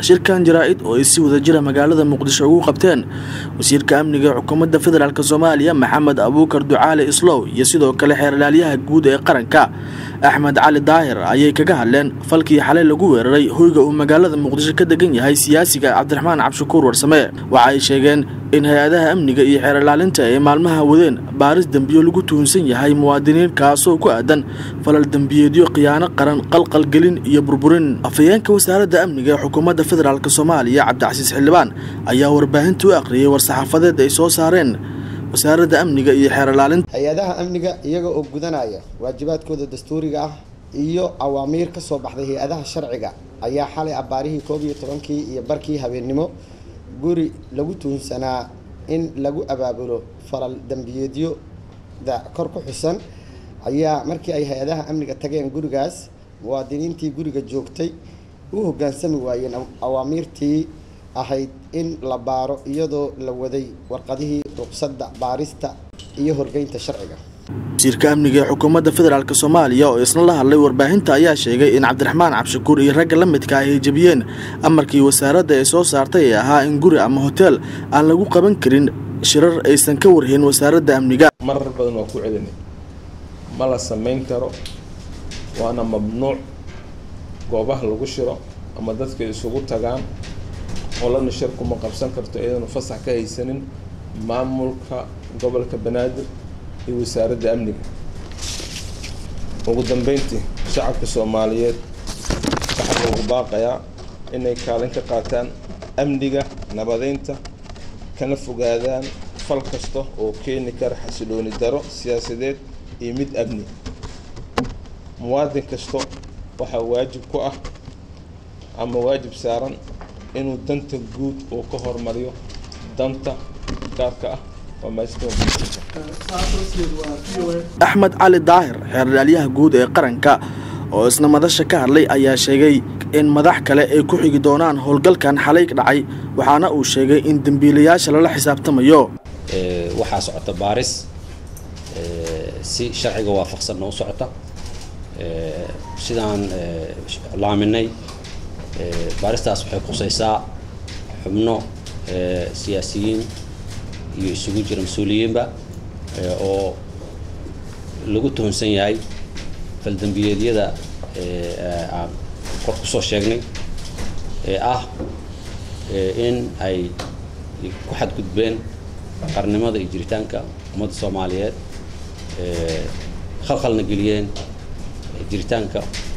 shirkan jaraa-id oo ay si wadajira magaalada muqdisho ugu qabteen wasiirka amniga ee xukuumadda federaalk soomaaliya maxamed abuukar ducaale islow iyo sidoo kale xeerlaalyaha guud ee qaranka axmed cali daahir ayay kaga hadleen falkii xalay lagu weeraray hoyga uu magaalada muqdisho ka degan yahay siyaasiga cabdiraxmaan cabshakuur warsame waxa ay sheegeen in hay-adaha amniga iyo xeerlaalinta ay maalmaha wadeen baaris dembiyo lagu tuhunsan yahay muwaadiniin kaasoo ku aadan falal dembiyeedyo khiyaano qaran qalqalgelin iyo burburin afhayeenka wasaaradda amniga ee xukuumadda federaalk soomaaliya cabdicasiis xildhibaan ayaa warbaahinta u akhriyay war-saxaafadeed ay soo saareen wasaaradda amniga iyo xeerlaalinta hay-adaha amniga iyaga oo gudanaya waajibaadkooda dastuuriga ah iyo awaamiir ka soo baxday hay-adaha sharciga ayaa xalay abbaarihii koob iyo tobankii iyo barkii habeennimo guri lagu tuhunsanaa in lagu abaabulo falal dembiyeedyoda kor ku xusan ayaa markii ay hay-adaha amniga tageen gurigaas muwaadiniintii guriga joogtay u hoggaansami waayeen awaamiirtii ahayd in la baaro iyadoo la waday warqadihii ruqsadda baarista iyo horgeynta sharciga wasiirka amniga ee xukuumadda federaalk soomaaliya oo isna la hadlay warbaahinta ayaa sheegay in cabdiraxmaan cabshakuur iyo ragga la midka ah ay jebiyeen amarkii wasaaradda ee soo saartay ee ahaa in guri ama hoteel aan lagu qaban karin shirar aysan ka warhayn wasaaradda amniga marar badan waa ku celinay ma la samayn karo waana mamnuuc goobaha lagu shiro ama dadka isugu tagaan qolana shir kuma qabsan karto iyadanu fasax ka haysanin maamulka gobolka banaadir iyo wasaaradda amniga ugu dambeyntii shacabka soomaaliyeed waxaa loogu baaqayaa inay kaalin ka qaataan amniga nabadeynta kana fogaadaan fal kasta oo keeni kara xasilooni daro siyaasadeed iyo mid amni muwaadin kasta waxaa waajib ku ah ama waajib saaran inuu danta guud uu ka hormariyo danta gaarka ah axmed cali daahir xeerlaalyaha guud ee qaranka oo isna madasha ka hadlay ayaa sheegay in madax kale ay ku xigi doonaan howlgalkan xalay dhacay waxaana uu sheegay in dembiilayaasha lala xisaabtamayo waxaa socota baaris si sharciga waafaqsanna u socota sidaan laaminay baaristaas waxay khusaysaa xubno siyaasiyiin iyo isugu jira mas-uuliyiinba oo lagu tuhunsan yahay faldembiyeedyada aan kor ku soo sheegnay ee ah in ay ku xadgudbeen qarnimada iyo jiritaanka ummadda soomaaliyeed khalkhalna geliyeen jiritaanka